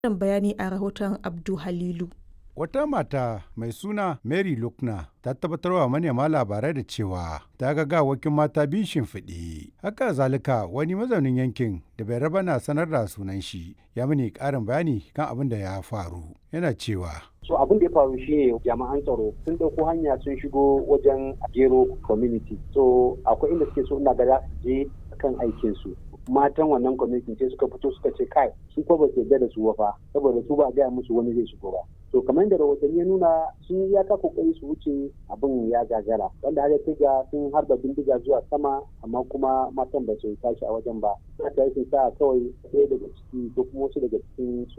ƙarin bayani a rahoton Abdu Halilu. Wata mata mai suna Mary Lukna ta tabbatarwa manema labarai da cewa ta ga gawakin mata biyu shimfiɗe. Haka zalika wani mazaunin yankin da bai raba na sanar da sunan shi ya mini ƙarin bayani kan abin da ya faru. Yana cewa so abin da ya faru shine jami'an tsaro sun ɗauko hanya sun shigo wajen gero community so akwai inda suke so ina ga za su je kan aikin su matan wannan community sai suka fito suka ce kai su ko ba su yarda da su ba saboda su ba a gaya musu wani zai shigo ba to kamar da rahotanni ya nuna sun yi iyaka kokari su wuce abin ya gagara wanda har ya sun harba bindiga zuwa sama amma kuma matan ba su tashi a wajen ba aka yi sa kawai ɗaya daga ciki ko kuma wasu daga cikin